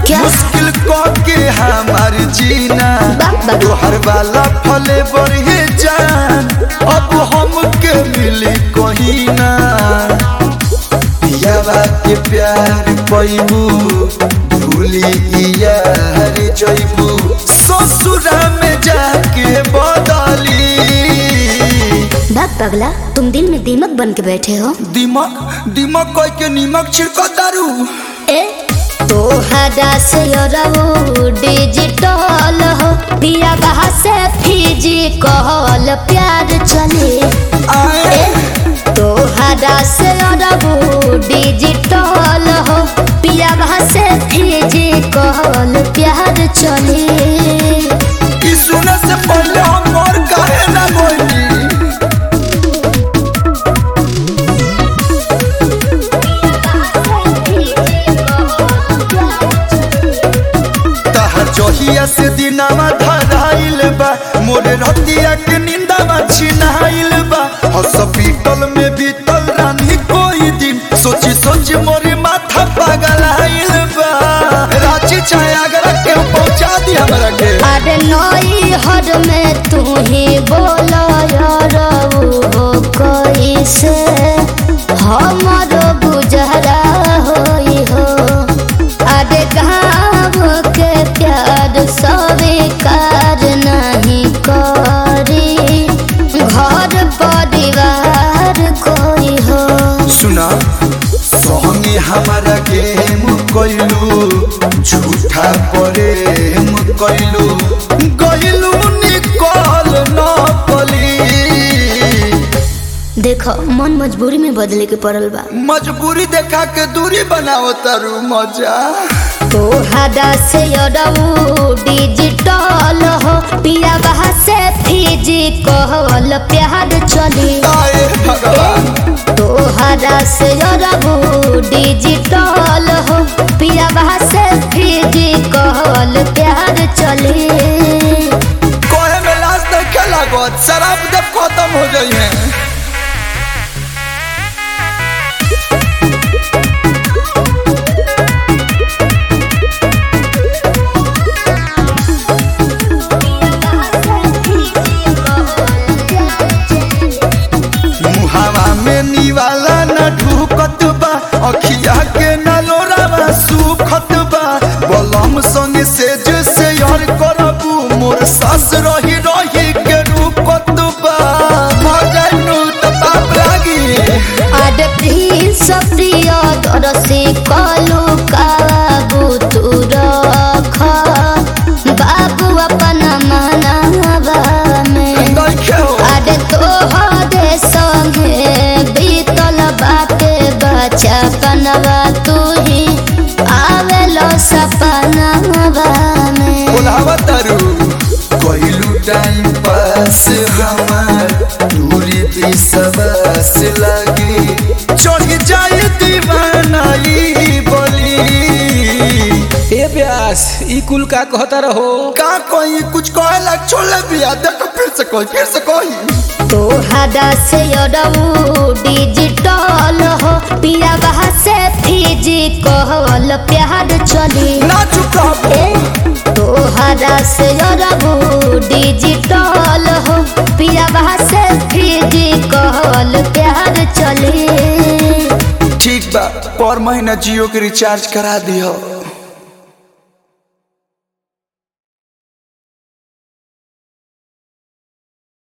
क्या? मुश्किल क के हमार जीना बाप बाप। तोहर वाला फले बढ़े जान अब हमके मिली कहीं ना पियावा के प्यार पैबू भूली यार जैबू ससुरा में जाके बदली बाप पगला तुम दिल में दीमक बन के बैठे हो दिमक दिमक कोई के नीमक छिड़को दारू ए तोहरा से रहो डिजिटल हो पिया बहा से फिजिकल प्यार चले आए तोहरा से रहो डिजिटल हो पिया बहा से फिजिकल प्यार चले ई सुने से पहले हम और काहे ना बोली तहर जहिया से दिनावा धराइल बा मोरे रतिया के निंदावा छिनाइल बा हॉस्पिटल में बीतल रानी कोई दिन सोची सोची मोरे माथा पागल आइल बा रांची चाहे आगरा के पहुंचा दी हमरा के अरे नई हर में तू ही बोलो यार हो कैसे हमारो गुजरा होई हो अरे गाँव के प्यार स्वीकार नहीं करी घर परिवार कोई हो सुना संगे हमारा गेम कैलू झूठा प्रेम कैलू गैलू निकल न पली देखो मन मजबूरी में बदले के पड़ल बा मजबूरी देखा के दूरी बनाओ तारू मजा तोहरा से अरऊ डिजिटल हो पिया बहा से फिजिकल प्यार चली आए भगवान तोहरा से अरऊ डिजिटल हो पिया बहा से फिजिकल प्यार चली कोहे में लाश देखे लागत शराब जब खत्म हो जाई है मुहावा में निवाला न ढूकत बा अखिया के न लोरावा सुखत बा बलम संगे से जैसे यार करबू मोर सास रही रही के रूपत बा मजनू त पाप लागी आड प्रिंस प्रिय दरसी कलु काबू तू रख बाबू अपन मनावा में नइखे हो आड तोहरे संगे बीतल बाटे बचपनवा तू ही आवेलो सपनवा में बोलावा तारू कोइलू टाइम पास हमार दूरी भी सबस लगी चढ़ जाए दीवानाई बोली ए प्यास ई कुल का कहता रहो का कोई कुछ कहे लग छोड़े बिया देखो फिर से कोई फिर से कोई तोहरा से अरऊ डिजिटल हो पिया बहा से फिजिकल प्यार चली ना चुका ए तोहरा से अरऊ डिजिटल हो पिया बहा से फिजिकल प्यार चली ठीक बा पर महीना जियो के रिचार्ज करा दियो